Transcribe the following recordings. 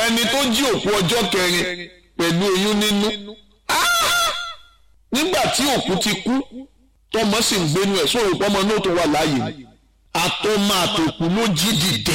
ẹni tó jí òkú ọjọ́ kẹrin pẹ̀lú oyún nínú nígbà tí òkú ti kú tọmọ sì ń gbénu ẹ̀ sóòrò pọ́mọ náà tó wà láàyè ni àtọmọ àtòkù ló jí dìde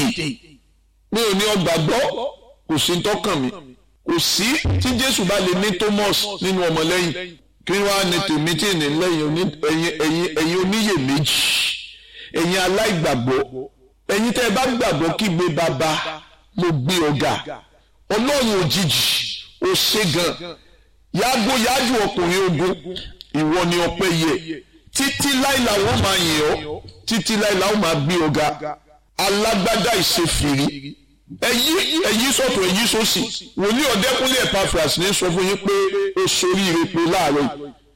mi ò ní ọgbàgbọ́ kò sí tọkàn mi kò sí tí Jésù bá lè ní Thomas nínú ọmọlẹ́yìn kí wàá ní tèmi tí ì ní lẹ́yìn ẹ̀yin oníyèméjì ẹ̀yin aláìgbàgbọ́ ẹ̀yin tẹ́ ẹ bá gbàgbọ́ kígbe bàbá mo gbé ọ̀gá ọlọ́run òjijì ó ṣe gan yàgò yájú ọkùnrin ogun ìwọ ni ọpẹ́ yẹ títí láìla wọn máa yìn ọ́ títí láìla wọn máa gbé ọ̀gá alágbádá ìṣèfìrí ẹyí ẹyí sọ̀tọ̀ ẹyí sósì wòlíì ọ̀dẹ́kúnlé Epaphras ní sọ fún yín pé ó sorí ìrèpè láàárọ̀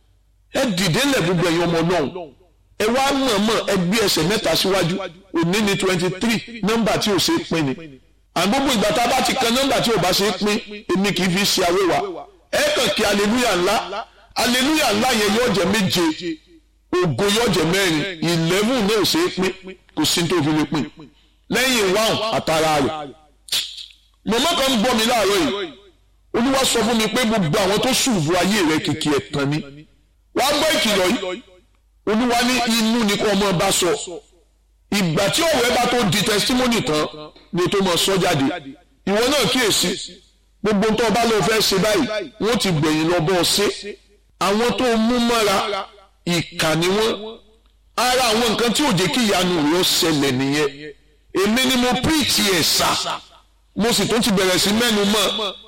ẹ dìde lẹ̀ gbogbo ẹ̀yin ọmọ náà ẹ wá mọ̀ọ́mọ̀ ẹ gbé ẹsẹ̀ mẹ́ta síwájú òní ní twenty three nọ́mbà tí ò ṣe é pín ni àgbógbó ìgbà tá a bá ti kan nọ́mbà tí ò bá ṣe é pín èmi kì í fi ṣe awéwà ẹ kàn kí aleluya ńlá aleluya ńlá yẹn yóò jẹ méje ògo yóò jẹ mẹ́rin eleven náà ò ṣe é pín kò sí tó fi lè pín lẹ́yìn wáhùn àtàrà rẹ̀ mọ̀mọ́ kan ń gbọ́ mi láàárọ̀ yìí olúwa sọ fún mi pé gbogbo àwọn tó ṣùbù ayé rẹ̀ kìkì ẹ̀tàn ni wàá gbọ́ ìkìlọ̀ yìí olúwa ní inú ni kò mọ bá sọ ìgbà tí ọ̀rẹ́ bá tó di testimony tán ni tó mọ sọ jáde ìwọ náà kíyèsí gbogbo tó o bá lọ fẹ́ ṣe báyìí wọ́n ti gbẹ̀yìn lọ bọ́ ọ ṣe àwọn tó mú mọ́ra ìkà ni wọ́n ara àwọn nǹkan tí ò jẹ́ kí ìyanu rẹ̀ ṣẹlẹ̀ nìyẹn èmi ni mo preach ẹ̀ sà mo sì tún ti bẹ̀rẹ̀ sí mẹ́nu mọ́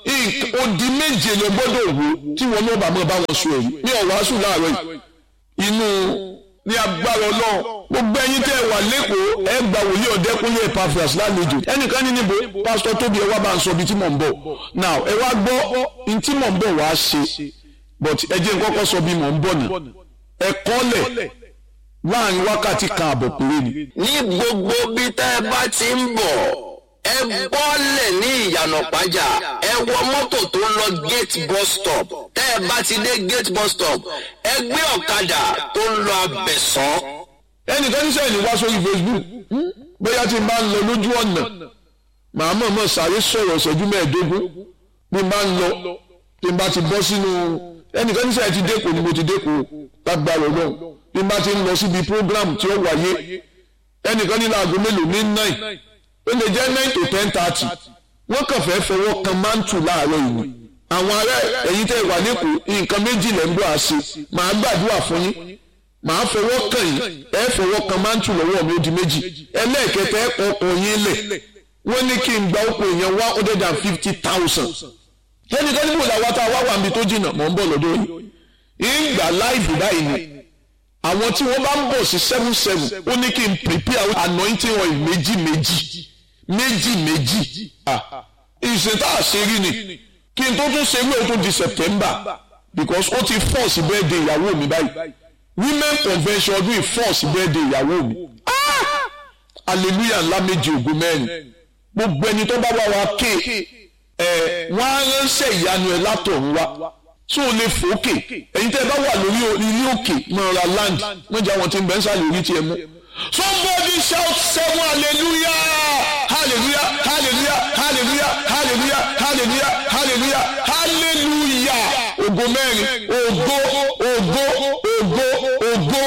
odi méje lọ gbọ́dọ̀ wò tí wọn náà bá mọ́ bá wọn sọ èyí ní ọ̀wáṣù láàárọ̀ yìí inú ní agbára ọlọ́run gbogbo ẹ̀yin tẹ́ ẹ wà lẹ́kọ̀ọ́ ẹ gba wòlíì ọ̀dẹ́kúnlé Epaphras lálejò ẹnìkan ní níbo pásítọ̀ tóbi ẹ wá bá ń sọ ibi tí mò ń bọ̀ now ẹ wá gbọ́ ní tí mò ń bọ̀ wá ṣe but ẹ jẹ́ n kọ́kọ́ sọ bí mò ń bọ̀ nà ẹ kọ́lẹ̀ láàrin wákàtí kan àbọ̀ péré ni. ní gbogbo bí tẹ́ ẹ bá ti ń bọ̀ ẹ bọ́lẹ̀ ní ìyànà pàjá ẹ wọ mọ́tò tó ń lọ gate bus stop tẹ́ ẹ bá ti dé gate bus stop ẹ gbé ọ̀kadà tó ń lọ abẹ̀sán. ẹnìkan níṣẹ́ ìní wá sórí Facebook bóyá tí n bá ń lọ lójú ọ̀nà màá mọ̀ mọ̀ sáré sọ̀rọ̀ ìṣẹ́jú mẹ́ẹ̀ẹ́dógún bí n bá ń lọ tí n bá ti bọ́ sínú ẹnìkan níṣẹ́ ti dẹ́kọ̀ ni mo ti dẹ́kọ̀ lágbára ọlọ́run bí n bá ti ń lọ síbi program tí ó wáyé ẹnìkan ní láago mélòó ní nine ó lè jẹ́ nine to ten thirty wọ́n kàn fẹ́ fọwọ́ kan mántù láàárọ̀ ìwé àwọn ará ẹ̀yin tẹ́ wà lẹ́kọ̀ọ́ nǹkan méjì lẹ́ ń bọ̀ àṣẹ màá gbàdúrà fún yín màá fọwọ́ kàn yín ẹ fọwọ́ kan mántù lọ́wọ́ mi ó di méjì ẹlẹ́ẹ̀kẹta ẹ kọ ọkọ̀ yín lẹ̀ wọ́n ní kí n gba ọkọ̀ èèyàn one hundred and fifty thousand ẹnìkan níbo làwọn tá a wá wà níbi tó jìnnà mọ̀ ń bọ̀ lọ́dọ̀ yìí ìgbà láìfù báyìí ni àwọn tí wọ́n bá ń bọ̀ sí seven seven ó ní kí n prepare anointing oil méjì méjì méjì méjì ìṣe tá a ṣe rí ni kí n tó tún ṣe wí o tó di September because ó ti force birthday ìyàwó mi báyìí women convention ọdún yìí force birthday ìyàwó mi hallelujah ńlá méjì ògùn mẹ́rin gbogbo ẹni tó bá wá wa ké ẹ wọ́n á ránṣẹ́ ìyanu ẹ̀ látọ̀run wá tó o lè fòókè ẹ̀yin tẹ́ ẹ bá wà lórí ilé òkè mọ̀ọ́ra land mọ̀jà wọn ti ń bẹ́ ń sàlẹ̀ orí tiẹ̀ mú. somebody shout seven hallelujah hallelujah hallelujah hallelujah hallelujah hallelujah hallelujah hallelujah ògo mẹ́rin ògo ògo ògo ògo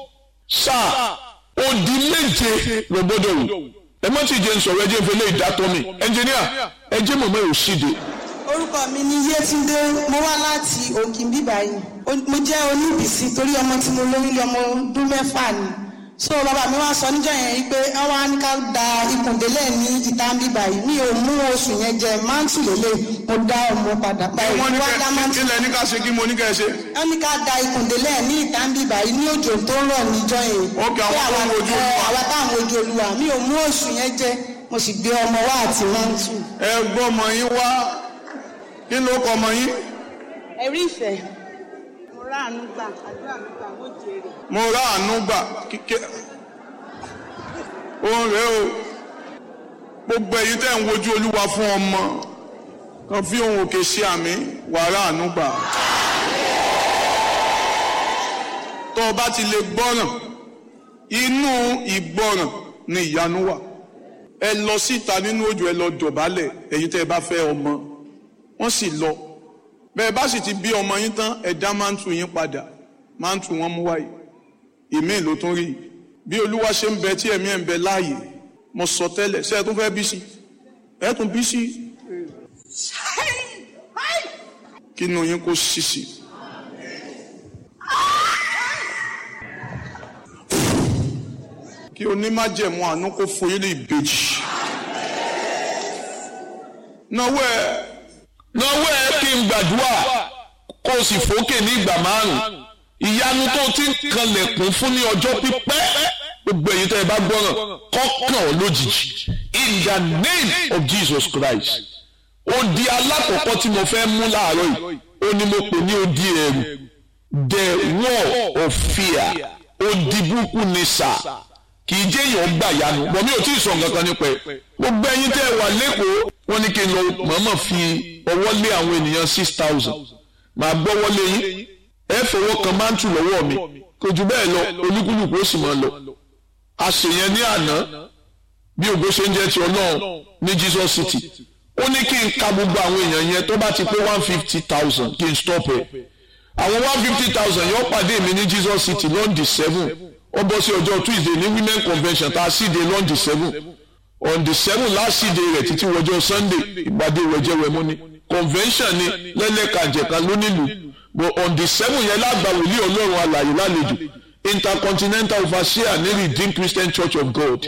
sáà odi méje lọ gbọ́dọ̀ wò ẹ má ti jẹ́ ń sọ̀rọ̀ ẹ jẹ́ ń fẹlẹ́ ìdátọ́ mi ẹnjìníà ẹ jẹ́ mọ̀mọ́ ẹ̀ ò síde orúkọ mi ni Yétúndé mo wá láti Òkìmbí báyìí mo jẹ́ oníbìsí torí ọmọ tí mo lóyún lé ọmọ ọdún mẹ́fà ni so bàbá mi wá sọ níjọ́ yẹn pé wọ́n wá ní ká da ikùndélẹ̀ ní ìtàǹbì báyìí mi ò mú oṣù yẹn jẹ máǹtì lélẹ̀ mo dá ọmọ padà báyìí wọ́n ní wá dá máǹtì kẹ́ ilẹ̀ ní ká ṣe kí mo ní kẹ́ ẹ ṣe. wọ́n ní ká da ikùndélẹ̀ ní ìtàǹbì báyìí ní òjò tó ń rọ̀ níjọ́ yẹn Ok, àwọn Pé tó ń wojú ẹ, Olúwa. àwa táwọn ojú olúwa mi ò mú oṣù yẹn jẹ mo sì gbé ọmọ wá àti máǹtì. ẹ gbọ́ ọmọ yín wá kí ló kọ ọmọ yín. ẹ̀rí ìfẹ́ mo ráàánú gbà àdúrà mi gbà mo jèrè. mo rà àánú gbà kíkẹ́ òun rèé o gbogbo ẹ̀yin tẹ́ ń wojú olúwa fún ọmọ kan fi ohun òkè ṣe àmì wàrà àánú gbà. tó o bá ti lè gbọ́ràn inú ìgbọ́ràn ni ìyanu wà ẹ lọ síta nínú òjò ẹ lọ dọ̀bálẹ̀ èyí tẹ́ ẹ bá fẹ́ ọmọ wọ́n sì lọ bẹ́ẹ̀ bá sì ti bí ọmọ yín tán ẹ dá máńtù yín padà máńtù wọn mú wáyé ìmíì ló tún rí i bí olúwa ṣe ń bẹ tí ẹ̀mí ẹ̀ ń bẹ láàyè mo sọ tẹ́lẹ̀ ṣé ẹ tún fẹ́ bí sí ẹ tún bí sí kí inú yín kó ṣíṣì. kí onímájẹ̀mú àánú kó fún yín ní ìbejì. náwó ẹ náwó ẹ kí n gbàdúrà kó o sì fòkè ní ìgbà márùn ìyanu tó ti ń kanlẹ̀kùn fún ní ọjọ́ pípẹ́ gbogbo èyí tẹ́ ẹ bá gbọ́ràn kọ́kàn ọ́ lójijì in the name of Jesus Christ odi alákọ̀ọ́kọ́ tí mo fẹ́ mú láàárọ̀ yìí ó ní mo pè ní odi ẹ̀rù the wall of fear odi burúkú ni sà kì í jẹ́ èèyàn gbà yanu bọ̀ mi ò tí ì sọ nǹkan kan nípa ẹ̀ gbogbo ẹ̀yin tẹ́ ẹ wà lẹ́kọ̀ọ́ wọ́n ní kí n lọ mọ̀ọ́mọ̀ fi ọwọ́ lé àwọn ènìyàn six thousand màá gbọ́wọ́ lé yín ẹ fọwọ́ kan máńtù lọ́wọ́ mi kò jù bẹ́ẹ̀ lọ olúkúlùkù ó sì máa lọ àṣeyẹn ní àná bí ògo ṣe ń jẹ́ ti ọlọ́run ní Jesus City ó ní kí n ka gbogbo àwọn èèyàn yẹn tó bá ti pé one fifty thousand kí n stop ẹ̀ àwọn one fifty thousand yóò pàdé mi ní Jesus City lọ́ndì seven ó bọ́ sí ọjọ́ Tuesday ní women convention tá a sì dé lọ́ndì seven on the seven last sì dé rẹ̀ títí wọjọ́ Sunday ìpàdé wẹ̀jẹ̀wẹ̀mú ni convention ni lẹ́lẹ́kàjẹ̀ka lónílùú but on the seven yẹn lágbà wòlíì ọlọ́run alàyè lálejò intercontinental overseer ní redeemed christian church of god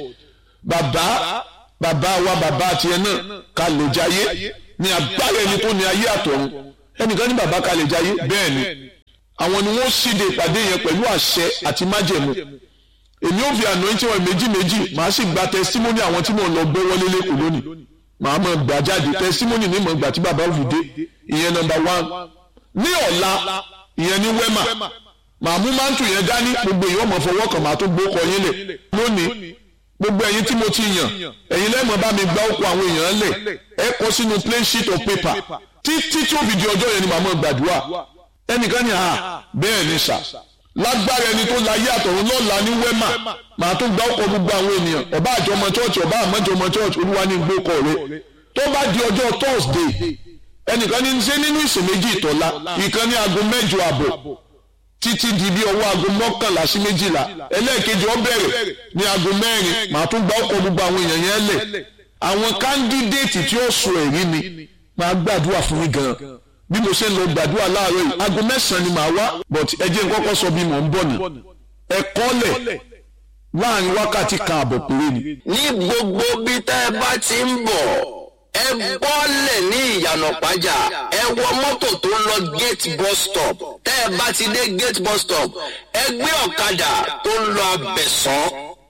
bàbá bàbá wa bàbá tiẹ̀ náà kalẹ̀ jayé ní agbára ẹni tó ní ayé àtọ̀run ẹnìkan ní bàbá kalẹ̀ jayé bẹ́ẹ̀ ni àwọn ni wọ́n síde ìpàdé yẹn pẹ̀lú àṣẹ àti májẹ̀mú èmi ò fi anointing wọn méjì méjì màá sì gba testimony àwọn tí mò ń lọ gbé wọlé lẹ́kọ̀ọ́ lónìí màá mọ̀ gbà jáde testimony ní mọ̀ gbà tí bàbá òfin dé ìyẹn number one ní ọ̀la ìyẹn ní wẹ́mà màá mú mántù yẹn dání gbogbo èèyàn ọmọ fọwọ́ kan màá tó gbókọ yín lẹ̀ lónìí gbogbo ẹ̀yin tí mo ti yàn ẹ̀yin lẹ́mọ̀ bá mi gbá òkú àwọn èèyàn lẹ̀ ẹ kọ sínú plain sheet of paper títí tí ó fi di ọjọ́ yẹn ni màá mọ̀ gbàdúrà ẹnìkan ní à bẹ́ẹ̀ ni sà lágbára ẹni tó la yé àtọ̀run lọ́la ní wẹ́mà màá tó gbá òkú gbogbo àwọn ènìyàn ọba àjọmọ chọ́ọ̀chì ọba àmọ́jọmọ chọ́ọ̀chì olúwa ní gbókọ rẹ tó bá di ọjọ́ Thursday ẹnìkan ní ṣe nínú ìsìn méjì ìtọ́lá ìkan ní aago mẹ́jọ àbọ̀ títí di bí ọwọ́ aago mọ́kànlá sí méjìlá ẹlẹ́ẹ̀kejì ó bẹ̀rẹ̀ ní aago mẹ́rin màá tún gba ọkọ̀ gbogbo àwọn èèyàn yẹn lẹ̀ àwọn kándídéètì tí ó sọ ẹ̀rí ni màá gbàdúrà fún yín gan bí mo ṣe ń lọ gbàdúrà láàárọ̀ yìí aago mẹ́sàn-án ni màá wá but ẹ jẹ́ n kọ́kọ́ sọ bí mò ń bọ̀ ni ẹ̀kọ́ lẹ̀ láàrin wákàtí kan àbọ̀ péré ni. ní gbogbo bí tẹ́ ẹ bá ti ń bọ̀ ẹ bọ́lẹ̀ ní ìyànà pàjá ẹ wọ mọ́tò tó ń lọ gate bus stop tẹ́ ẹ bá ti dé gate bus stop ẹ gbé ọ̀kadà tó ń lọ abẹ̀sán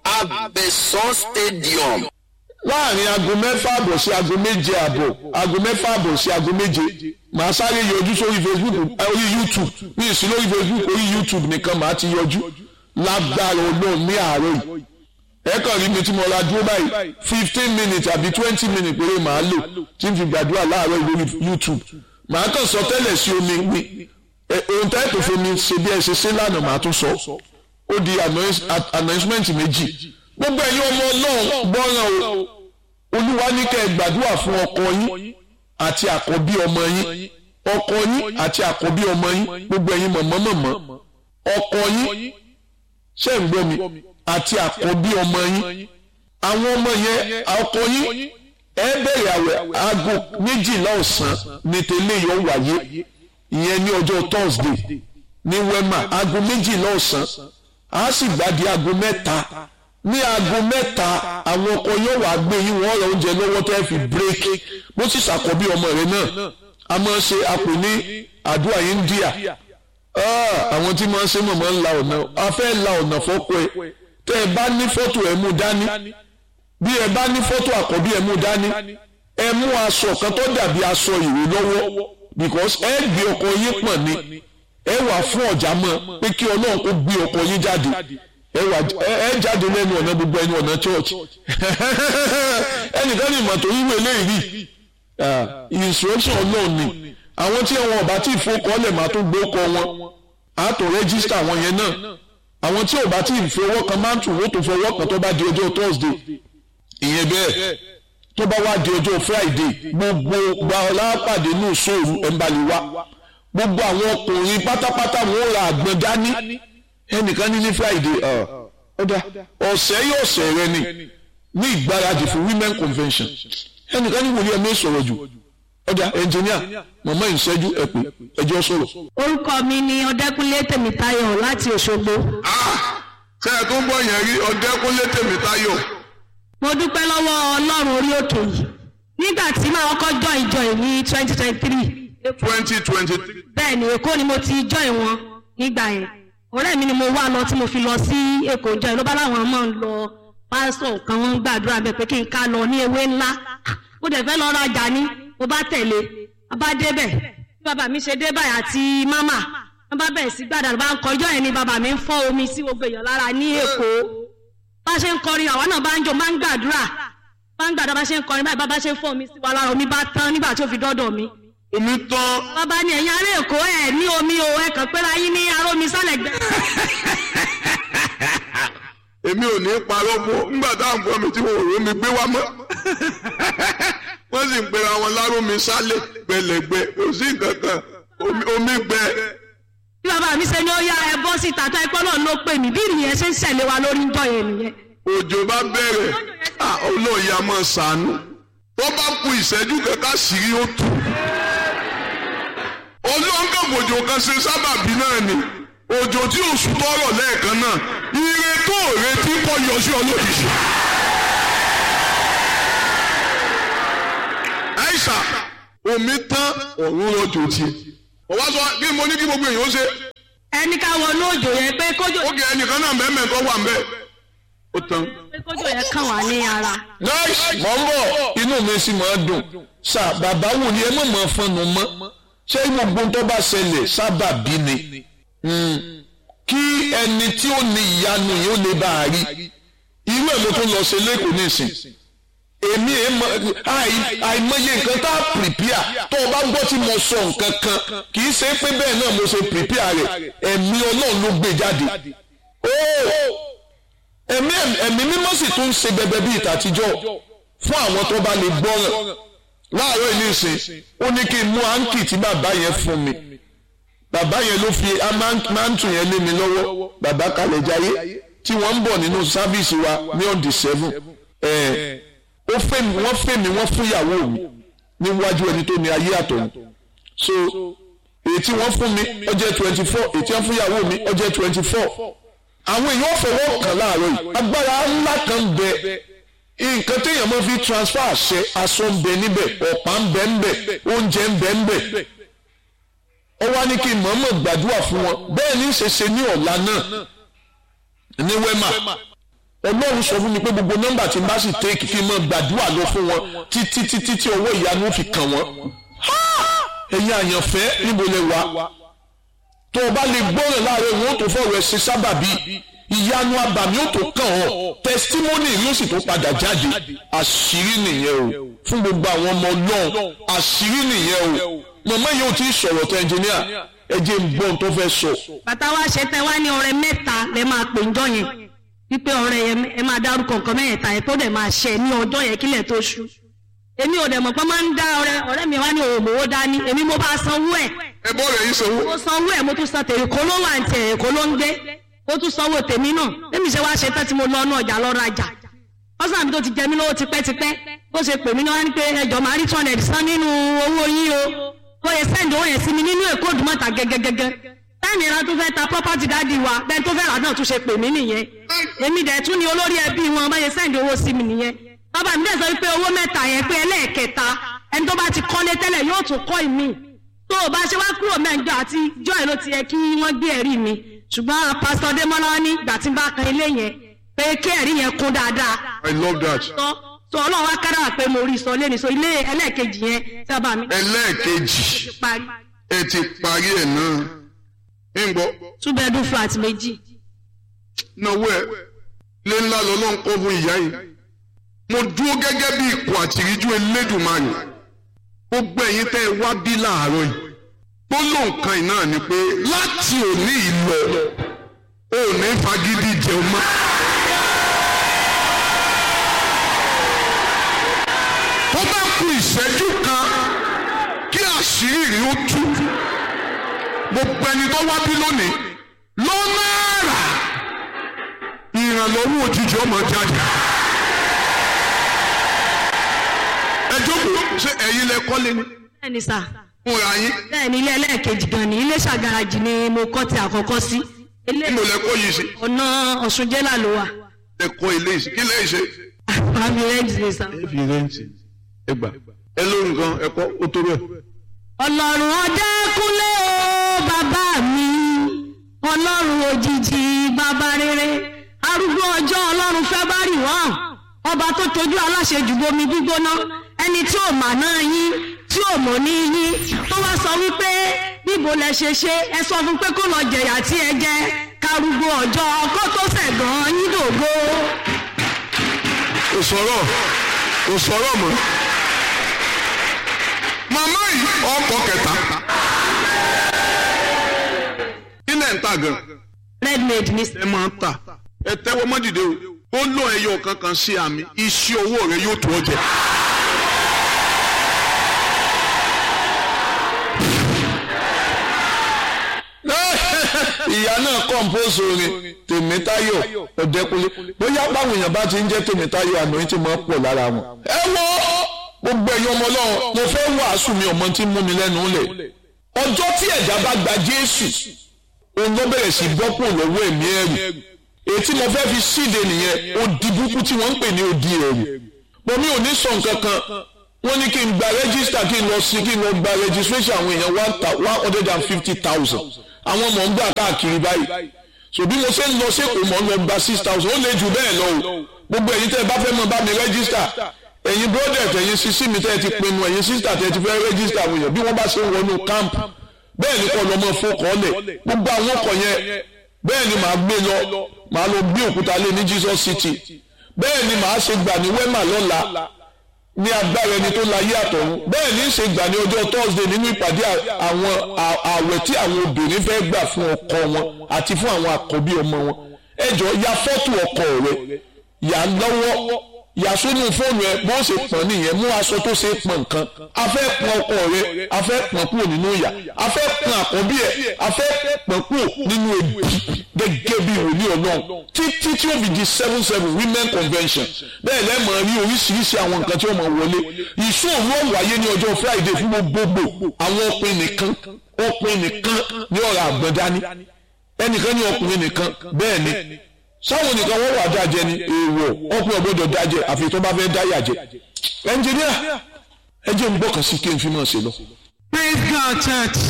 abẹ̀sán stadium. láàrin aago mẹ́fà àbọ̀ sí aago méje àbọ̀ aago mẹ́fà àbọ̀ sí aago méje màá sáré yọjú sórí facebook orí youtube ní ìsìn lórí facebook orí youtube nìkan màá ti yọjú lágbára olóòn ní àárọ̀ yìí ẹ kàn rí mi tí mo ra dúró báyìí fifteen minutes àbí twenty minutes péré màá lò tí n fi gbàdúrà láàárọ̀ lórí youtube màá kàn sọ tẹ́lẹ̀ sí omi mi ohun tẹ́ tó fomi ṣe bí ẹ ṣe ṣe lánàá màá tún sọ ó di announcement méjì gbogbo ẹ̀yin ọmọ ọlọ́run gbọ́ràn o olúwa ní kẹ́ ẹ gbàdúrà fún ọkọ yín àti àkọ́bí ọmọ yín ọkọ yín àti àkọ́bí ọmọ yín gbogbo ẹ̀yin mọ̀mọ́ mọ̀mọ́ ọkọ yín ṣé ń gbọ́ mi àti àkọ́bí ọmọ yín àwọn ọmọ yẹn ọkọ yín ẹ bẹ̀rẹ̀ àwẹ̀ aago méjìlá ọ̀sán ní tẹ́lẹ̀ yọ wáyé ìyẹn ní ọjọ́ Thursday ní wema aago méjìlá ọ̀sán a sì gbàdí aago mẹ́ta ní aago mẹ́ta àwọn ọkọ yóò wá gbé yín wọ́n rọ oúnjẹ lọ́wọ́ tẹ́ fi bírèkì bó sì ṣàkọ́bí ọmọ rẹ̀ náà a máa ń ṣe àpò ní àdúrà India àwọn tí máa ń ṣe mọ̀mọ́ ń la ọ̀nà a fẹ́ la ọ̀nà fọ́kọ ẹ tẹ́ ẹ bá ní fọ́tò ẹ mú dání bí ẹ bá ní fọ́tò àkọ́bí ẹ mú dání ẹ mú aṣọ kan tó dàbí aṣọ ìwé lọ́wọ́ because ẹ gbé ọkọ yín pọ̀n ni ẹ wà fún ọ̀já mọ́ pé kí ọlọ́run kó gbé ọkọ yín jáde ẹ wà ẹ jáde lẹ́nu ọ̀nà gbogbo ẹni ọ̀nà church ẹnìkan ní ìmọ̀tò wíwé eléyìí instruction ọlọ́run ni àwọn tí wọn ọba tí ìfowókọ́lẹ̀ máa tún gbé ọkọ wọn á tó rẹ́gísítà wọn yẹn náà àwọn tí ọba tí ìfowó kan máa ń tù wọ́n tó fọwọ́ kan tó bá di ọjọ́ Thursday ìyẹn bẹ́ẹ̀ tó bá wá di ọjọ́ friday gbogbo gba ọlápàdé ní ìṣòro ẹ̀ ń balẹ̀ wá gbogbo àwọn ọkùnrin pátápátá wọn ò ra àgbọn dání ẹnìkan ní ní friday ọ̀dà ọ̀sẹ̀ yóò ọ̀sẹ̀ rẹ ni ní ìgbáradì fún women convention ẹnìkan ní wòlíẹ̀ mi sọ̀rọ̀ jù ọ̀dà ẹnjìníà mọ̀mọ́ ìṣẹ́jú ẹ̀pẹ́ ẹjọ́ sọ̀rọ̀. orúkọ mi ni ọdẹkùnlé tèmítáyọ̀ láti òṣogbo. ṣé ẹ tó ń bọ̀ yẹn rí ọ̀dẹ́kúnlé tèmítáyọ̀ mo dúpẹ́ lọ́wọ́ ọlọ́run orí òkè yìí nígbà tí màá kọ́kọ́ jọ ìjọ yìí ní twenty twenty three twenty twenty three bẹ́ẹ̀ ni èkó ni mo ti jọ ìwọ̀n nígbà yẹn ọ̀rẹ́ mi ni mo wá lọ tí mo fi lọ sí èkó jọ ló bá láwọn máa ń lọ pásítọ̀ kan wọ́n ń gbàdúrà bẹ́ẹ̀ pé kí n ká lọ ní ewé ńlá mo dẹ̀ fẹ́ lọ rajà ní mo bá tẹ̀lé a bá débẹ̀ bí bàbá mi ṣe dé báyìí àti mámà wọ́n bá bẹ̀rẹ̀ sí gbàdúrà bá ń kọjọ́ yẹn ni bàbá mi ń fọ́ omi sí gbogbo èèyàn lára ní èkó bá ṣe ń kọrin àwa náà bá ń jó máa ń gbàdúrà bá ń gbàdúrà bá ṣe ń kọrin báyìí bá ṣe ń fọ́ omi sí wa lára omi bá tán nígbà tí ó fi dọ́dọ̀ mi omi tán bàbá ni ẹ̀yin ará èkó ẹ̀ ní omi o ẹ̀ kàn pé láyé ní ará omi sálẹ̀ gbẹ. èmi ò ní parọ́ fún ọ nígbà táwọn gbọ́ mi tí wọn ò rómi gbé wá mọ́ wọ́n sì ń pera wọn lárómi sálẹ̀ gbẹlẹ̀gbẹ kò sí nǹkan kan omi- omi gbẹ bí bàbá mi ṣe ní ó yá ẹ bọ́ síta tó ẹgbẹ́ náà ló pè mí bí ìrìyẹn ṣe ń ṣẹ̀lẹ̀ wa lórí ń jọ yẹn nìyẹn. òjò bá bẹ̀rẹ̀ ah, olóòyà máa ṣàánú tó bá ku ìṣẹ́jú kẹta sírí ó tù olóńgbòjò kan ṣe sábàbí náà ni òjò tí oṣù tọrọ lẹ́ẹ̀kan náà ire tó retí kọ́ yọ sí olójijì. àìsà omi tán ọ̀run rọ̀jò tiẹ̀ ọ̀wá sọ kí mo ní kí gbogbo èèyàn ó ṣe ẹni ká wọnú òjò yẹn pé kójò ó kì ẹnìkan náà mẹ́mẹ́ tó wà ń bẹ́ẹ̀ ó tán. pé kójò yẹn kàn wá ní ara. nice mọ̀ ń bọ̀ inú mi sì máa dùn sá bàbá wò ni ẹ mọ̀ mọ̀ fọnù mọ́ ṣé gbogbo tó bá ṣẹlẹ̀ sábà bí ni Mm. kí ẹni tí ó ní ìyanu yìí ó lè bá a rí irú ẹ̀ ló tún lọ ṣe lẹ́kọ̀ọ́ nísìn èmi ẹ̀ mọ àì- àìmọye nǹkan tá a prepare tó o bá gbọ́ tí mo sọ nǹkan kan kì í ṣe pé bẹ́ẹ̀ náà mo ṣe prepare rẹ̀ ẹ̀mí ọlọ́run ló gbé jáde. Oh! ẹ̀mí ẹ̀mí mímọ́ sì tún ń ṣe bẹbẹ bíi ìtàtijọ́ fún àwọn tó bá lè gbọ́ràn láàárọ̀ ilé ìsìn ó ní kí n mú áńkì tí bàbá yẹn fún mi bàbá yẹn ló fi máńtù yẹn lé mi lọ́wọ́ bàbá kalẹ̀ jayé tí wọ́n ń bọ̀ nínú sáfíìsì wa ní on the seven ẹ̀ ó fẹ́ mi wọ́n fẹ́ mi wọ́n fún ìyàwó mi níwájú ẹni tó ní ayé àtọ̀hún so èyí tí wọ́n fún mi ó jẹ́ twenty four èyí tí wọ́n fún ìyàwó mi ó jẹ́ twenty four àwọn èèyàn fọwọ́ kàn láàárọ̀ yìí agbára ńlá kan bẹ nǹkan téèyàn máa fi transfer àṣẹ aṣọ ń bẹ níbẹ̀ ọ̀pá ń bẹ ńbẹ̀ oúnjẹ ń bẹ ńbẹ̀ ó wá ní kí mọ̀ọ́mọ̀ gbàdúrà fún wọn bẹ́ẹ̀ ní ṣe ṣe ní ọ̀la náà ní wẹ́mà ọlọ́run sọ fún mi pé gbogbo nọ́mbà tí n bá sì tẹ́ẹ̀kì kí n máa gbàdúrà lọ fún wọn títí títí tí ọwọ́ ìyanu fi kàn wọ́n ẹ̀yin àyànfẹ́ níbo lẹ wà tó o bá lè gbọ́ràn láàrin wọn ó tó fọ̀rọ̀ ẹ̀ ṣe sábàbí ìyanu abàmì ó tó kàn ọ́ tẹsítímọ́nì yóò sì tó padà jáde àṣírí nìyẹn o fún gbogbo àwọn ọmọ náà àṣírí nìyẹn o màmá yìí ò tí ì sọ̀rọ̀ tó ẹnjìníà ẹ jẹ́ ń gbọ́ ohun tó fẹ́ sọ. bàtà wa ṣe tẹ wá ní ọrẹ mẹ́ta lẹ máa pè ń jọ yẹn wípé ọrẹ yẹn ẹ máa dárúkọ nǹkan mẹ́yẹ̀ta yẹn tó dẹ̀ máa ṣẹ ní ọjọ́ yẹn kílẹ̀ tó ṣú èmi ò dẹ̀ mọ̀ pé máa ń dá ọrẹ ọ̀rẹ́ mi wá ní òmòwò dání èmi mo bá sanwó ẹ̀ ẹ bọ́ rẹ̀ yín sanwó. mo sanwó ẹ̀ mo tún san tèrè kó ló wà ní tẹ̀ èkó ló ń gbé mo tún sanwó tèmi náà bẹ́ẹ̀mi ṣe wá ṣe tán tí mo lọ ọ́nà ọjà lọ rajà ọ̀sán mi tó ti jẹ mí lówó tipẹ́tipẹ́ bó ṣe pè mí náà wá ní pé ẹjọ́ máa rí two hundred san nínú owó yín o bó ṣe sẹ́ǹdì owó yẹn sí mi nínú èkó òdùmọ̀ta gẹ́gẹ́gẹ́gẹ́ táìmì ìran tó fẹ́ ta property dáàdi wa bẹ́ẹ̀ tó fẹ́ rà náà tún ṣe pè mí nìyẹn èmi dẹ̀ tún ni olórí ẹbí wọn bá ṣe sẹ́ǹdì owó sí mi nìyẹn bàbá mi dẹ̀ sọ wípé owó mẹ́ta yẹn pé ẹlẹ́ẹ̀kẹta ẹni tó bá ti kọ́lé tẹ́lẹ̀ yóò tún kọ́ ìmí tó o bá ṣe wá kúrò mẹ́jọ àti joy ló ti yẹ kí wọ́n gbé ẹ̀rí mi ṣùgbọ́n pásítọ̀ Démọ́lá ní ìgbà tí n bá kan ilé yẹn pé kí ẹ̀rí yẹn kún dáadáa I love that. sọ sọ ọlọ́run wá kára pé mo rí sọ lẹ́nu sọ ilé ẹlẹ́ẹ̀kejì yẹn sábà mi ẹlẹ́ẹ̀kejì ti parí ẹ ti parí ẹ̀ náà ń gbọ́ two bedroom flat méjì náwó ẹ lé ńlá lọ́lọ́ ń kọ́ fún ìyá yìí mo dúró gẹ́gẹ́ bí ikọ̀ àtìríjú Elédùmarè gbogbo ẹ̀yin tẹ́ ẹ wá bí láàárọ̀ yìí gbólóhùn kan yìí náà ni pé láti òní ìlọ ò ní fagídí jẹun mọ́. tó bá ku ìṣẹ́jú kan kí àṣírí rí ó tú gbogbo ẹni tó wá bí lónìí lọ́nà àrà ìrànlọ́wọ́ òjijì ọmọ jáde. ẹ jókòó ṣé ẹ̀yin lẹ kọ́lé ni bẹ́ẹ̀ni sà fúnra yín bẹ́ẹ̀ni ilé ẹlẹ́ẹ̀kejì gan ni ilé ṣàgàràjì ni mo kọ́ ti àkọ́kọ́ sí ilé kí ló lẹ kọ́ yìí sí ọ̀nà ọ̀ṣun jẹ́là ló wà ẹ kọ́ ilé yìí sí kí lẹ́yìn ṣe. àmì rẹ́ǹtì ni sà. ẹ fi rẹ́ǹtì ẹ gbà ẹ lórí nǹkan ẹ kọ́ ó tó bẹ́ẹ̀. ọlọ́run ọdẹ́kúnlé o bàbá mi ọlọ́run òjijì bàbá rere arúgbó ọjọ́ ọlọ́run fẹ́ bá rì wọ́n ọba tó tojú aláṣẹ jùbomi gbígbóná ẹni tí ò mà náà yín tí ò mọ̀ ní yín tó wá sọ wípé níbo lẹ ṣe ṣe ẹ sọ fún pé kó lọ jẹ̀yà tí ẹ jẹ karùgbó ọjọ́ ọkọ tó sẹ̀gàn yín dògbò. kò sọ̀rọ̀ kò sọ̀rọ̀ mọ́. màmá yìí ọkọ̀ kẹta. ilẹ̀ ń tà gan. redmade ní ẹ máa ń tà. ẹ tẹ́wọ́ mọ́ dìde o. ó lọ ẹyọ kankan sí àmì iṣẹ́ owó rẹ yóò tó ọ jẹ. ìyá náà kọ́ńpóòsì orin tèmítáyọ̀ ọ̀dẹ́kunlé bóyá báwọn èèyàn bá ti ń jẹ́ tèmítáyọ̀ àná yín ti máa ń pọ̀ lára wọn. ẹ wọ gbogbo ẹ̀yin ọmọ ọlọ́run mo fẹ́ wàásù mi ọmọ tí ń mú mi lẹ́nu lẹ̀ ọjọ́ tí ẹ̀dá bá gba jésù òun ló bẹ̀rẹ̀ sí bọ́pọ̀ lọ́wọ́ ẹ̀mí ẹ̀rù èyí tí mo fẹ́ fi síde nìyẹn odi burúkú tí wọ́n ń pè ní odi ẹ̀rù mo mi ò ní sọ nǹkan kan wọ́n ní kí n gba rẹ́gísítà kí n lọ sí kí n lọ gba registration àwọn èèyàn one hundred and fifty thousand àwọn ọmọ ń gbà káàkiri báyìí so bí mo ṣe ń lọ sẹ́kọ̀ọ́ mọ̀ ń lọ gba six thousand ó lè jù bẹ́ẹ̀ lọ o gbogbo ẹ̀yin tẹ́ ẹ bá fẹ́ mọ̀ bá mi rẹ́gísítà ẹ̀yin brodet ẹ̀yin sisi mi tẹ́ ẹ ti pinnu ẹ̀yin sista tẹ́ ẹ ti fẹ́ rẹ́gísítà àwọn èèyàn bí wọ́n bá ṣe ń wọnú camp bẹ́ẹ̀ ni kọ́ lọ́mọ fọkànlẹ̀ gbogbo àwọn ọkọ̀ yẹn bẹ́ẹ̀ ni màá gbé lọ màá lọ gbé òkúta lé ní Jesus City bẹ́ẹ̀ ni màá ṣe gbà ní wema lọ́la ní agbára ẹni tó láyé àtọ̀run bẹ́ẹ̀ ní í ṣe gbà ní ọjọ́ Thursday nínú ìpàdé àwọn ààwẹ̀ tí àwọn obìnrin fẹ́ gbà fún ọkọ wọn àti fún àwọn àkọ́bí ọmọ wọn ẹ jọ ya fọ́tò ọkọ rẹ yà lọ́wọ́ yà sínú fóònù ẹ bó ṣe pọ̀n nìyẹn mú aṣọ tó ṣe pọ̀n nǹkan a fẹ́ pọ̀n ọkọ rẹ a fẹ́ pọ̀n kúrò nínú ìyà a fẹ́ pọ̀n àkọ́bí ẹ a fẹ́ pọ̀n kúrò nínú ebi gẹ́gẹ́ bí wòlíì ọlọ́run títí tí ó fi di seven seven women convention bẹ́ẹ̀ lẹ́mọ̀ rí oríṣiríṣi àwọn nǹkan tí ó máa wọlé ìṣòro wáyé ní ọjọ́ friday fún gbogbogbò àwọn ọkùnrin nìkan ọkùnrin nìkan ní ọ̀rọ̀ àgbọ̀n dání ẹnìkan ní ọkùnrin nìkan bẹ́ẹ̀ ni sáwọn nìkan wọ́n wà dájẹ́ ni èèwọ̀ ọkùnrin ọgbọ́dọ̀ dájẹ́ àfi tó bá fẹ́ dáyà jẹ ẹnjìníà ẹ jẹ́ n gbọ́kàn sí kí n fi máa ṣe lọ. praise god church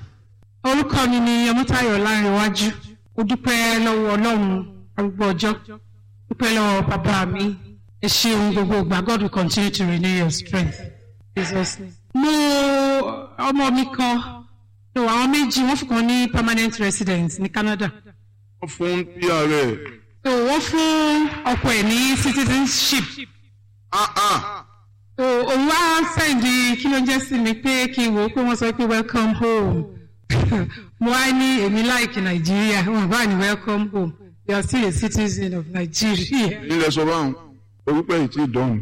orúkọ mi ni ọmọtayọ lárinwájú ó dúpẹ́ lọ́wọ́ ọlọ́run arúgbó ọjọ́ dúpẹ́ lọ́wọ́ bàbá mi ẹ ṣeun gbogbo ìgbà god will continue to renew your strength jesus name. mo ọmọ mi kan so àwọn méjì wọ́n fún kan ní permanent residence ní canada wọ́n fún pr ẹ̀. so wọ́n fún ọkọ ẹ̀ ní citizenship ah ah so òun wá sẹ́ndì kí ló ń jẹ́ sí mi pé kí n wò ó pé wọ́n sọ pé welcome home mo wá ní èmi láìkì nàìjíríà wọn bá ní welcome home you are still a citizen of nigeria nílẹ̀ sọ báwọn orúkọ yìí ti dọ̀hún.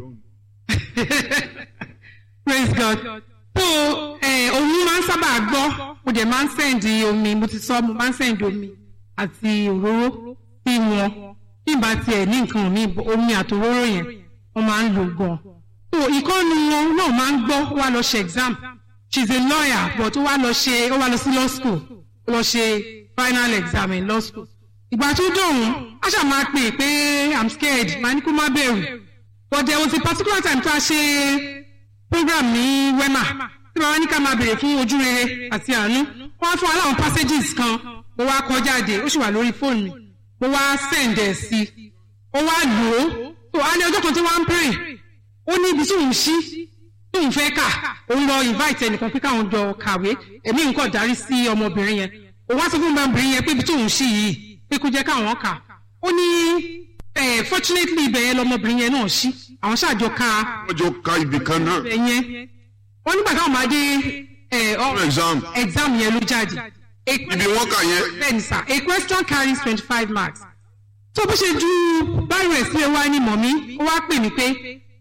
praise god so eh, òun máa ń sábà gbọ́ mo dẹ̀ máa ń sẹ́ndì omi mo ti sọ mo máa ń sẹ́ndì omi àti òróró sí wọn bí n bá tiẹ̀ ní nǹkan mi omi àti òróró yẹn wọ́n máa ń lò gan so ìkọ́nu wọn náà máa ń gbọ́ ó wá lọ ṣe exam she is a lawyer but ó wá lọ ṣe ó wá lọ sí law school ó lọ ṣe final exam in law school ìgbà tó dọ̀hún a ṣáà máa pè pé i'm scared màá ní kó má bẹ̀rù but there was a particular time tó a ṣe program ní wema tí bàbá ní ká máa bèrè fún ojú rere àti àánú wọ́n á fún wa láwọn passages kan mo wá kọ jáde ó sì wà lórí fóònù mi mo wá send ẹ̀ sí i ó wá lò ó tó a ní ọjọ́ kan tí wọ́n ń pray ó ní ibi tí òun ṣí tí òun fẹ́ kà òun lọ invite ẹnìkan pé káwọn jọ kàwé èmi nǹkan darí sí ọmọbìnrin yẹn òun wá sọ fún ọmọbìnrin yẹn pé ibi tí òun ṣí yìí pé kó jẹ́ káwọn kà ó ní fortunately ibẹ̀ yẹn lọmọbìnrin yẹn náà ṣí àwọn ṣáàjọ ka wọ́n jọ ka ibì kan náà. ibẹ̀ yẹn wọ́n nígbà táwọn máa dé fún exam exam yẹn ló jáde. ibi wọ́n kà yẹn. bẹ́ẹ̀ni sá a question carries twenty-five marks tó bó ṣe ju báyìí rẹ̀ sílẹ̀ wá ní mọ̀mí ó wá pè mí pé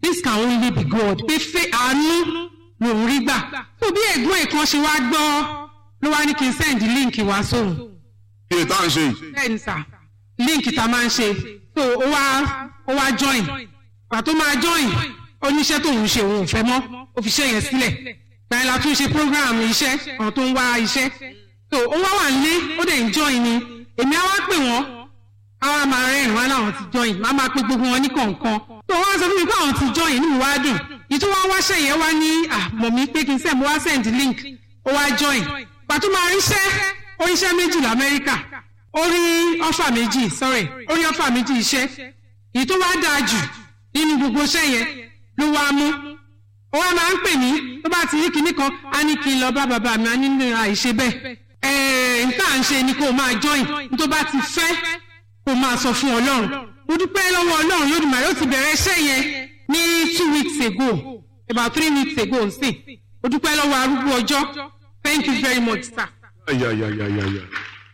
this can only be God pé fẹ́ àánú lòún rí gbà tó bí ẹ̀gbọ́n ẹ̀ kan ṣe wá gbọ́ ló wá ní kí n send link wá sóhun iye tá à ń ṣe yìí bẹ́ẹ̀ni sà link tá a máa ń ṣe so ó wá ó wá join pàtó máa join oníṣẹ́ tóun ṣe òun ò fẹ́ mọ́ ó fi ṣe yẹn sílẹ̀ gbàyẹn la tún ṣe program iṣẹ́ àwọn tó ń wá iṣẹ́ so ó wá wà nílé ó dẹ̀ ń join ni èmi á wá pè wọ́n á wá máa rẹ́rìn wá láwọn ti join má máa pe gbogbo wọn ní kọ̀ọ̀kan so wọ́n á sọ fún mi pé àwọn ti join inú mi wá dùn ìtú wá wáṣẹ́ yẹn wá ní àmọ̀ mi pé kí n send mo wá send link ó wá join pàtó máa ríṣẹ́ oríṣẹ́ méjì lamẹ́ríkà ó rí ọ́fà méjì sorry ó rí ọ́fà méjì iṣẹ́ èyí tó wá dáa jù nínú gbogbo iṣẹ́ yẹn ló wá mú ó wá máa ń pè mí tó bá ti rí kinní kan á ní kí n lọ bá bàbá mi á ní nínú àìṣe bẹ́ẹ̀ ẹ̀ẹ́n nǹkan à ń ṣe ni kó o máa join tó bá ti fẹ́ kó o máa sọ fún ọlọ́run mo dúpẹ́ lọ́wọ́ ọlọ́run lódùmarè ó ti bẹ̀rẹ̀ iṣẹ́ yẹn ní two weeks ago about three weeks ago nsìn mo dúpẹ́ lọ́wọ́ arúgbó ọjọ́ thank you very much sir. ayayayayaya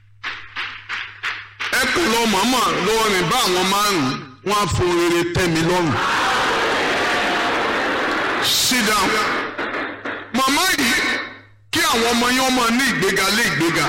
ẹ kàn lọ màmá lọ́wọ́ rìn bá àwọn márùn-ún wọn á fún rere tẹ́ mi lọ́rùn sit down màmá yìí kí àwọn ọmọ yẹn máa ní ìgbéga lé ìgbéga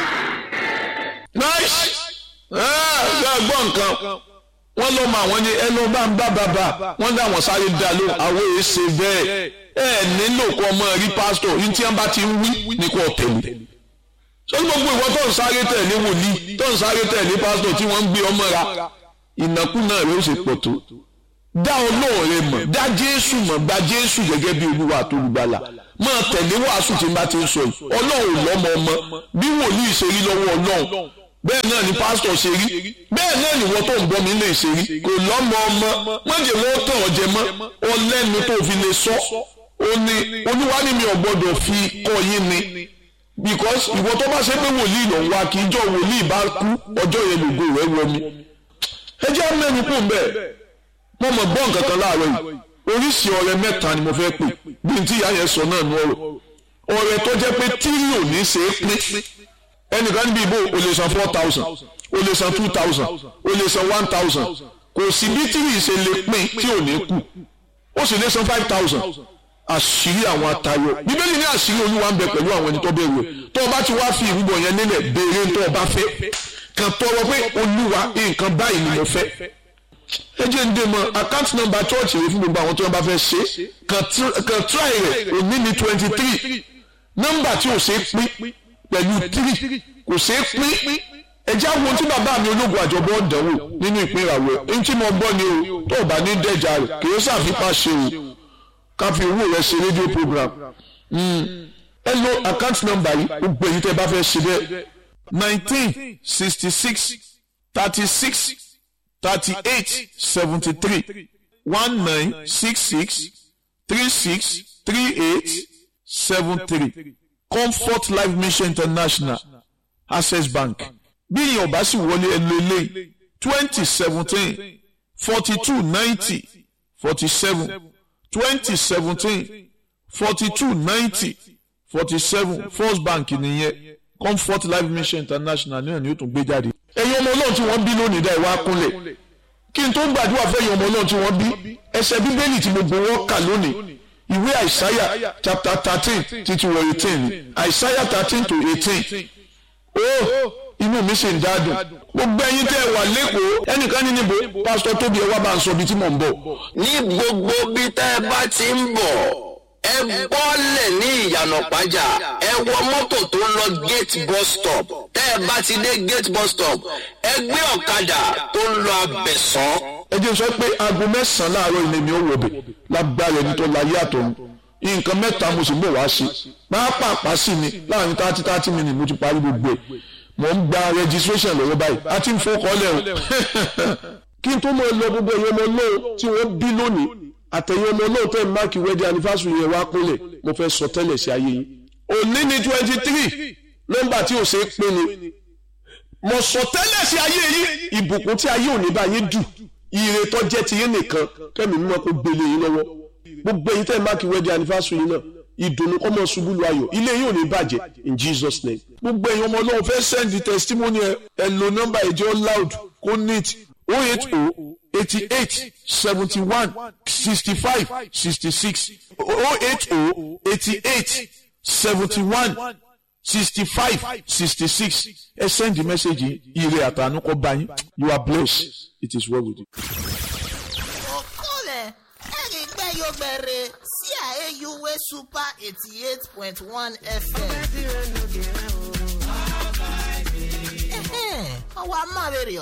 nice ẹ ẹ gbọ́ nǹkan wọ́n lọ́ mọ àwọn ní ẹ lọ́ bá ń bá bàbá wọ́n dá àwọn sáré dá ló àwọn èyí ṣe bẹ́ẹ̀ ẹ nílò kó ọmọ rí pásítọ̀ yìí tí wọ́n bá ti ń wí ní kò tẹ̀lé sọ́ni gbogbo ìwọ tó ń sáré tẹ̀lé wòlíì tó ń sáré tẹ̀lé pásítọ̀ tí wọ́n ń gbé ọmọ ra ìnákúnà rẹ̀ ó sì pọ̀ tó dá ọlọ́run rẹ mọ̀ dá jésù mọ̀ gba jésù gẹ́gẹ́ bí olúwa àtolùgbàlà máa tẹ̀lé wàásù tí n bá ti ń sọ yìí ọlọ́run lọ́mọ ọmọ bí wòlíì ṣe rí lọ́wọ́ ọlọ́run bẹ́ẹ̀ náà ni pásítọ̀ ṣe rí bẹ́ẹ̀ náà ni wọ́n tó ń bọ́ mi lè ṣe rí kò lọ́mọ ọmọ mọ̀jẹ̀ wọ́n tàn ọ́ jẹ mọ́ ọlẹ́nu tó fi lè sọ ó ní olúwa ni mi ò gbọ́dọ̀ fi kọ́ yín ni because ìwọ tó bá ṣe pé wòlíì lọ wá kí ijọ́ wòlíì bá kú ọjọ́ yẹn lògo rẹ̀ wọ mi ẹ jẹ́ mẹ́nu kù bẹ́ẹ̀ mo mọ̀ gbọ́ nǹkan kan láàárọ̀ yìí oríṣi ọrẹ mẹ́ta ni mo fẹ́ pè bí n tí ìyá yẹn sọ náà nú ọ̀rọ̀ ọrẹ tó jẹ́ pé tírí ò ní ṣe é pín ẹnìkan níbi ìbò o lè san four thousand o lè san two thousand o lè san one thousand kò sí bí tírí ṣe lè pín tí ò ní kù ó sì lè san five thousand àṣírí àwọn atayọ bíbélì ní àṣírí olúwa ń bẹ pẹ̀lú àwọn ẹni tó bẹ̀rù ẹ̀ tó o bá ti wá fi ìrúbọ yẹn nílẹ̀ béèrè tó o bá fẹ́ kàn tọrọ pé olúwa nǹkan báyìí ni mo fẹ́ ẹ jẹ́ ń dé mọ́ account number church rẹ fún gbogbo àwọn tó ń bá fẹ́ ṣe kàn try rẹ̀ òní ní twenty three nọ́mbà tí ò ṣe é pín pẹ̀lú three kò ṣe é pín ẹ jẹ́ àwọn tí bàbá mi ológun àjọbọ̀ ọ̀dánwò nínú ìpín ìràwọ̀ ẹ̀ ń tí mo gbọ́ ni o tó o bá ní dẹ́jà rẹ̀ kì í ṣàfipá ṣe o ká fi owó rẹ̀ ṣe rédíò program ẹ lo account number yìí gbogbo èyí tẹ́ bá fẹ́ ṣe bẹ́ẹ̀ nineteen sixty six thirty six thirty-eight seventy-three one nine six six three six three eight seven three comfort life mission international access bank bí ìyẹn ọba sì wọlé ẹlò eléyìí twenty seventeen forty two ninety forty seven twenty seventeen forty two ninety forty seven first bank nìyẹn comfort life mission international náà ni ó tún gbé jáde ẹ̀yin ọmọ ọlọ́run tí wọ́n bí lónìí dá ìwà kúnlẹ̀ kí n tó gbàdúrà fẹ́yìn ọmọ ọlọ́run tí wọ́n bí ẹsẹ̀ bíbélì tí gbogbo wọn kà lónìí ìwé àìsáyà chapter thirteen títí wọ eighteen àìsáyà thirteen to eighteen ó inú mi sì ń dádùn gbogbo ẹ̀yin tẹ́ ẹ wà lẹ́kọ̀ọ́ ẹnìkan ní níbo pásítọ̀ tóbi ẹ wá bá ń sọ ibi tí mò ń bọ̀. ní gbogbo bí tẹ́ ẹ bá ti ń bọ̀ ẹ bọ́lẹ̀ ní ìyànà pàjá ẹ wọ mọ́tò tó ń lọ gate bus stop tẹ́ ẹ bá ti dé gate bus stop ẹ gbé ọ̀kadà tó ń lọ abẹ̀sán. ẹ jẹ́ sọ pé aago mẹ́sàn-án láàárọ̀ ilé mi ò wọ̀ bẹ̀ lágbára ẹni tó láyé àtọ̀run nǹkan mẹ́ta mo sì ń bọ̀ wá sí pápápá sí ni láàrin thirty thirty minutes mo ti parí gbogbo ẹ̀ mo ń gba registration lọ́wọ́ báyìí a ti ń fọkànlẹ̀ o kí n tó mọ̀ lọ gbogbo ẹ̀yọ́ ọmọ náà tí wọ́n bí lónìí àtẹ̀yìn ọmọ náà tẹ̀ máàkì wedding anniversary yẹn wá kúnlẹ̀ mo fẹ́ sọ tẹ́lẹ̀ sí ayé yín. òní ni twenty three nọ́mbà tí ò ṣe é pín ni mo sọ tẹ́lẹ̀ sí ayé yín ìbùkún tí ayé òní bá yín dù ire tó jẹ́ ti yín nìkan kẹ́mi mímọ́ kó gbélé yín lọ́wọ́ gbogbo ẹ̀yin tẹ̀ máàkì wedding anniversary yín náà ìdùnnú kọ́mọ ṣubú lu ayọ̀ ilé yín ò ní bàjẹ́ in Jesus name. gbogbo ẹ̀yin ọmọ náà fẹ́ send the testimony ẹ ẹ lo nọ́mbà ẹ̀jẹ̀ loud kó neat oh eight oh eighty eight seventy one sixty five sixty six oh eight oh eighty eight seventy one sixty five sixty six ẹ send the message ire àtànú kọ bá yín you are blessed it is well with you. okole erigbeyogbere sí àyèyúwé super eighty eight point one fm. ọwọ́ amáwèrè